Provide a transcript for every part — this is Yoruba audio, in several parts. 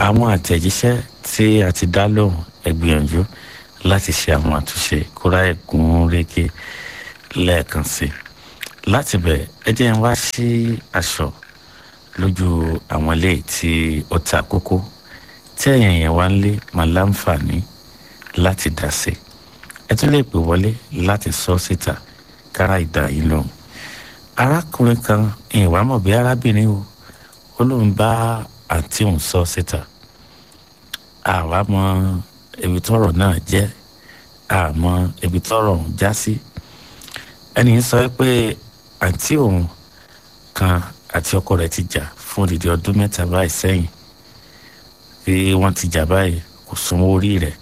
àwọn àtẹ̀jíṣẹ́ tí a ti dá lóhùn ẹ gbìyànjú láti ṣe àwọn àtúnṣe kóra ẹ̀gún régé lẹ́ẹ̀kan sí i láti bẹ̀ ẹ jẹ́ ń wá sí aṣọ lójú àwọn ilé tí ó ta kókó tí ẹ̀yìn yẹn wá ń lé máa láǹfààní láti dá sí i ẹ tún lè pè wọlé láti sọ síta kára ìdá yìí lóhùn arákùnrin kan ìwà mọ̀ bí arábìnrin o ó lóun bá àǹtí òun sọ síta àwa mọ ibi tọ́rọ̀ náà jẹ́ àmọ́ ibi tọ́rọ̀ òun já sí ẹni sọ pé àǹtí òun kan àti ọkọ rẹ̀ ti jà fún odidi ọdún mẹ́ta báyìí sẹ́yìn tí wọ́n ti jà báyìí kò sanwó orí rẹ̀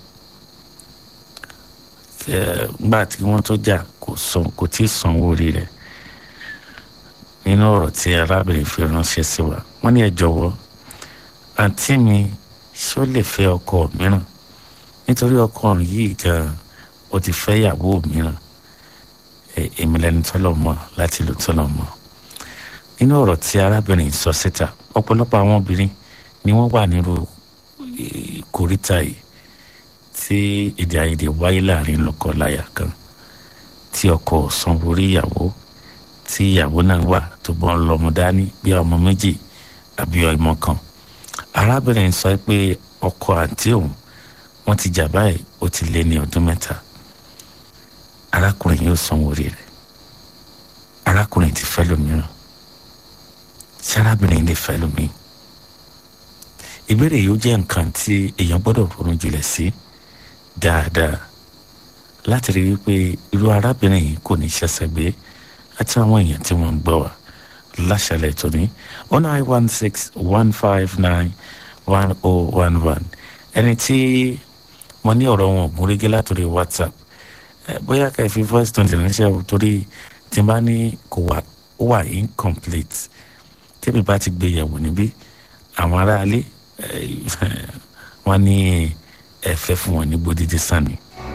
nígbà tí wọ́n tó jà kò san kò tí ì sanwó orí rẹ̀ nínú ọ̀rọ̀ tí arábìnrin fi ránṣẹ́ sí wa wọ́n ní ẹ jọ̀wọ́ àǹtí mi ṣé ó lè fẹ́ ọkọ mìíràn nítorí ọkọ yìí gan ó ti fẹ́ ìyàwó mìíràn èmi lẹni tọ́lọ̀ mọ́ láti lò tọ́lọ̀ mọ́ nínú ọ̀rọ̀ tí arábìnrin sọ síta ọ̀pọ̀lọpọ̀ àwọn obìnrin ni wọ́n wà nírú kòríta yìí tí èdè àìyedè wáyé láàrin lọ́kọ-láya kan tí ọkọ sanwó orí ìyàwó tí ìyàwó náà wà tó bọ́ lọ́mọ dání bí ọmọ méjì àbí ọmọ kan arábìnrin sọ pé ọkọ àǹtí òun wọ́n ti jà báyìí ó ti lé ní ọdún mẹ́ta arákùnrin yóò sanwó orí rẹ̀ arákùnrin ti fẹ́ lómìíràn tí arábìnrin lè fẹ́ lómi ìbéèrè yìí ó jẹ́ nǹkan tí èèyàn gbọ́dọ̀ ronú jinlẹ̀ sí dáadáa láti rí wípé irú arábìnrin yìí kò ní ṣẹ̀ṣẹ̀ gbé àti àwọn èèyàn tí wọ́n ń gbọ́ wa láṣẹlẹ̀ tóní one nine one six one five nine one oh one one ẹni tí mo ní ọ̀rọ̀ wọn ògùn régé látòrí whatsapp bóyá ká fi voice tone ránṣẹ́ o torí tí n bá ní kò wà ó wà incomplete tẹ́bí bá ti gbé yẹ̀wò níbí àwọn aráalé wọn ní ẹ̀fẹ́ fún wọn ní gbódìdí sani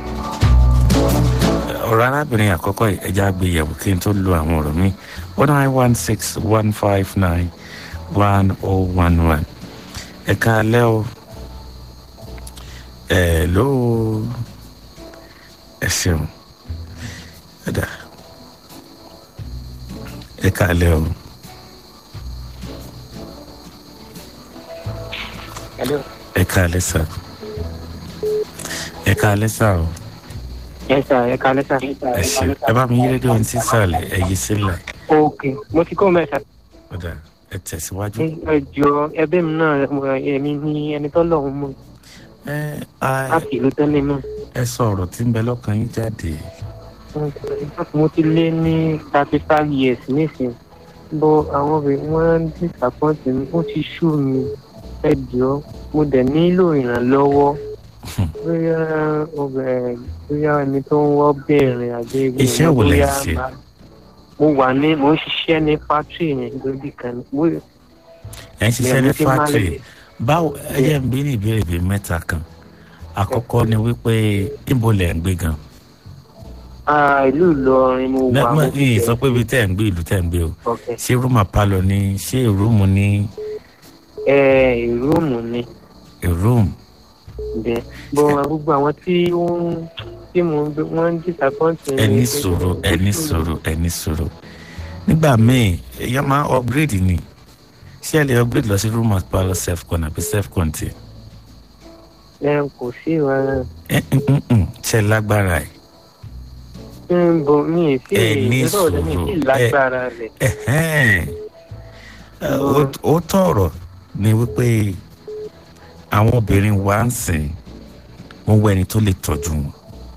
ọ̀rọ̀ arábìnrin àkọ́kọ́ ẹja gbé yẹ̀wò kí n tó lo àwọn ọ̀rọ̀ mi one nine one six one five nine one oh one one ẹ̀ka alẹ́ o ẹ̀ ló ẹ ṣeun ẹ̀dá ẹ̀ka alẹ́ o. ẹ káalẹ́ sà ẹ káalẹ́ sà o. ẹ sà ẹ káalẹ́ sà. ẹ ṣe ẹ bá mi yí rédíò ní sísàlẹ̀ ẹ yí sílẹ̀. ok mo ti kó mẹ́ta. ọ̀dà ẹ tẹ̀síwájú. ẹ jọ ẹbí mi náà èmi ní ẹni tó lọ́hùn mọ́. ẹ a sì ló tẹ́lẹ̀ náà. ẹ sọ ọ̀rọ̀ tí ń bẹ lọ́kàn yín jáde. mo ti lé ní thirty five years nísìnyí bó àwọn obìnrin wọn ń disappoint mi ó ti sú mi ẹ jọ mo dẹ̀ nílò ìrànlọ́wọ́ bóyá obìnrin bóyá ẹni tó ń wọ́ bẹ̀rẹ̀ àbí ebi Iṣẹ́ wo lẹ ń ṣe? mo wà ní mo ń ṣiṣẹ́ ní fátírì yẹn lórí kan ní bóyá ẹ ń ṣiṣẹ́ ní Ìyàwó tí máa fátìrì lè- báwo ẹ yẹ ń bí ní ìbéèrè bíi mẹ́ta kan àkọ́kọ́ ni wípé níbo lẹ̀ ń gbé gan. ah, ìlú Ìlọrin mo wà mo mẹ́mọ́ fi yìí bẹ̀- sọ pé ibi tẹ́ ń gbé ìlú tẹ́ ń gbé o Okay. ṣé rúmà pálọ̀ ni ṣé ìrúùmù ni ẹ ìrúùmù ni ìrúùmù bẹ́ẹ̀ bó gbogbo àwọn tí ó ń tí mo ń gbé wọ́n ń disappoint mi. ẹni sòrò ẹni sòrò ẹni sòrò nígbà míì èèyàn máa upgrade ni ṣé ẹ lè upgrade lọ sí rúmà pálọ̀ self con àbí self contain ẹ kò sí ìwà ẹ ń ń ń ṣe lágbára ẹ ń bo mi ì sí Ẹ ní ìrọ̀ rẹ̀ mi ì sí sùúrù. lágbára rẹ̀. ẹhẹ́n Ẹ, ó- ó tọrọ ni wípé àwọn obìnrin wa ń sìn wọn wọ ẹni tó lè tọ́jú wọn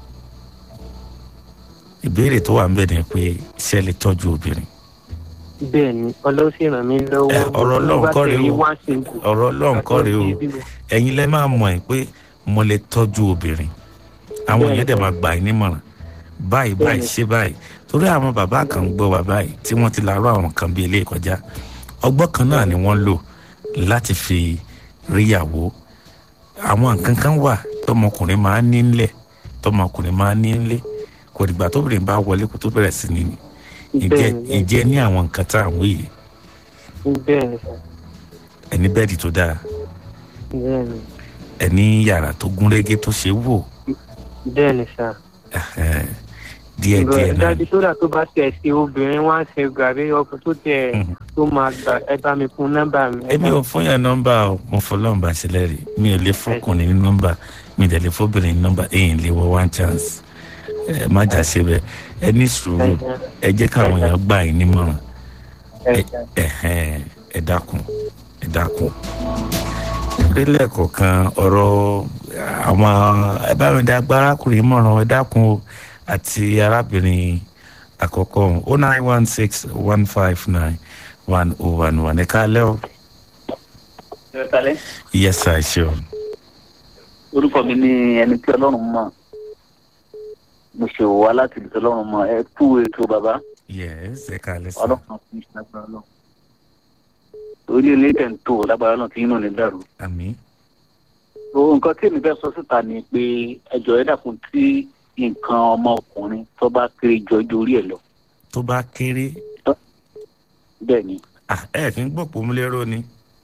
ìbéèrè tó wà ń bẹ ni pé ṣé ẹ lè tọ́jú obìnrin bẹ́ẹ̀ ni ọlọ́run sì ràn mí lọ́wọ́. Ẹ, ọ̀rọ̀ Ọlọ́run kọ́ rèé o. Wá sí ikú. ọ̀rọ̀ Ọlọ́run kọ́ rèé o ẹ̀yin lẹ máa mọ̀ ẹ́ pé mo lè tọ́jú obìnrin àwọn Bẹ́ẹ̀ni. èèyàn dẹ̀ máa gbà yín nímọ̀ràn báyìí báyìí Bẹ́ẹ̀ni. ṣe báyìí torí àwọn bàbá kan ń gbọ́ wá báyìí tí wọ́n ti láàárọ̀ àwọn kan bíi ilé ìkọjá ọgbọ́n kan náà ni wọ́n lò láti fi ríyàwó àwọn nǹkan kan wà tọmọkùnrin máa ń ní ńlẹ̀ tọmọkùnrin máa ń ní ńlẹ̀ kò dìgbà tóbìnrin bá wọlé kó tó bẹ̀rẹ̀ sí ní ìjẹ́ Bẹ́ẹ̀ni. ìjẹ́ ní àwọn nǹkan tá à ń wí yìí bẹ́ẹ̀ ni ẹni bẹ́ẹ̀dì tó dáa bẹ́ẹ̀ ni ẹ ní yàrá tó gúnrégé tó ṣe wò bẹ́ẹ̀ ni sà. ẹhẹn, díẹ̀ díẹ̀ náà dájú tó dà tó bá tẹ̀ sí obìnrin wá ń ṣe gàrí ọkùnrin tó tẹ̀ Mhm. tó máa gbà ẹ bá mi fún nọ́mbà mi. ẹ èmi bá- ò fún yàn nọ́mbà o mo fọlọ́run bá sílẹ̀ rí mi ò lè fọkùnrin ní nọ́mbà mi ò dẹ̀ lè fọbìnrin ní nọ́mbà èyí lè wọ one chance ẹ má jà ṣe bẹ́ẹ̀ ẹ ní sùúrù ẹ jẹ́ káwọn èèyàn gbà yín nímọ̀ràn ẹ- ẹ̀hẹ́n, ẹ dákun ẹ dákun ìpínlẹ̀ kọ̀ọ̀kan ọ̀rọ̀ àwọn ẹ bá mi dá agbárakùnrin mọ̀ràn ẹ dákun o àti arábìnrin àkọ́kọ́ o nine one six one five nine one oh one one ẹ káalẹ́ o ìrẹ̀kálẹ̀ yes sir sure orúkọ mi ní ẹni tí ọlọ́run mọ̀ mo ṣe wá láti ibi tí ọlọ́run mọ̀ ẹ kú ètò bàbá yes ẹ káalẹ́ sir ọlọ́run fi ṣe lágbára lọ. orí ilé tẹ̀ ń tó lágbára náà tí inú ní dàrú. àmín o nǹkan tí èmi fẹ́ sọ síta ni pé ẹjọ́ ẹ dàkún tí nǹkan ọmọkùnrin tó bá kéré jọjọ orí ẹ̀ lọ. tó bá kéré bẹ́ẹ̀ ni ah, ẹ kì í gbọ́ pòmúlérò ni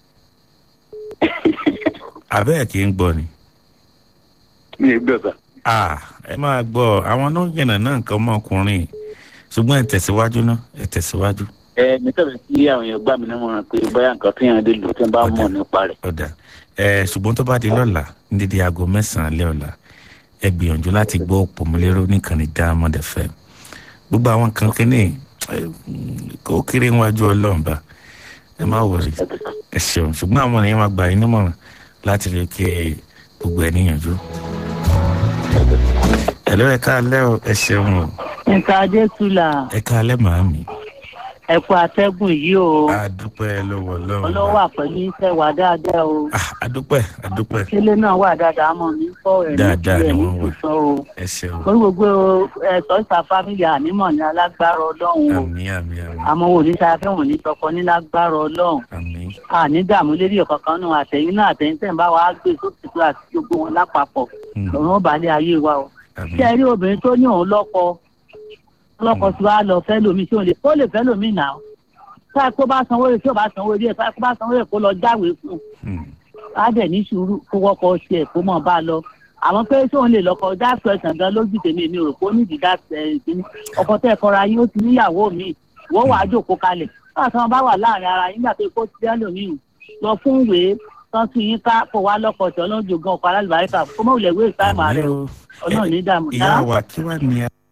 àbẹ́ ẹ̀ kì í gbọ́ ni. mi ò gbọ́dọ̀. Ah, ẹ máa gbọ́ àwọn náà yànnà náà nǹkan ọmọkùnrin ṣùgbọ́n ẹ tẹ̀síwájú náà ẹ tẹ̀síwájú ẹ mi tẹ̀lé sí àwọn èèyàn gbà mí nímọ̀ràn pé bóyá nǹkan tí yẹn lè lò tí wọ́n bá mọ̀ nípa rẹ̀. ọ̀dà ẹ ṣùgbọ́n tó bá di lọ́la ní dídí aago mẹ́sàn-án lé ọ̀la ẹ gbìyànjú láti gbọ́ òpómúlérò nìkànnì Diamond FM gbogbo àwọn kan kínní ẹ, kó kéré wájú ọlọ́run bá ẹ má wọrí ẹ ṣeun ṣùgbọ́n àwọn èèyàn máa gbà yín nímọ̀ràn láti rí kí gbogbo ẹ níyànjú. ẹ ló ẹ káalẹ́ o ẹ ṣeun o nǹkan adétúlà ẹ káalẹ́ màámi. ẹ̀kú atẹ́gùn yìí o adúpẹ́ lọ́wọ́ lọ́wọ́. ọlọ́wà pẹ̀lú iṣẹ́ wa dáadáa o Ah, adúpẹ́ adúpẹ́ kílé náà wà dáadáa mọ̀ ní fọ́ ẹ̀ ní Dáadáa ni kílẹ̀ ní wọ́n wà. sísọ o ẹ ṣeun orí gbogbo ẹ̀sọ́ ìta fámìlì ànímọ̀ ní alágbára ọlọ́run o àmì àmì àmì àmọ́ wò ní sáfẹ́ wò ní tọkọ ní lágbára ọlọ́run àmì àní dààmú lérí ọ̀kankan náà àtẹ̀yìn náà àtẹ̀yìn tẹ̀ ń bá wa gbé sókè tó àti gbogbo wọn lápapọ̀ Hmm. lọ́rùn balẹ̀ ayé wa o àmì ṣé ẹ rí obìnrin tó ní òun lọ́kọ lọ́kọ tí wàá lọ fẹ́ lómi tí òun lè ó lè fẹ́ lómi nà ó táà kó bá sanwó rẹ̀ tí ò bá sanwó rẹ̀ táà kó bá sanwó rẹ̀ kó lọ jáwèé fún un Hmm. á dẹ̀ ní sùúrù kó wọ́kọ̀ tiẹ̀ kó mọ̀ bá a lọ àmọ́ pé tí òun lè lọ́kọ that question gan lójú tèmi èmi ò rò pé ó nídìí that ìdíní ọkọ tẹ́ ẹ kọra yín ó ti níyàwó mi wọ́n wàá jòkó kalẹ̀ báwa tí wọ́n bá wà láàrin ara yín gbà pé kó ti dẹ́ lómi lọ fún ìwé tán sí yín ká kó wá lọ́kọ̀ tí ọlọ́run jògan ọ̀pá alálùbáríkà kó mọ̀ wùlẹ̀ wé ìsáàmù àmì rẹ̀ o ọlọ́run ní dààmú ìyá wa kí wàá ní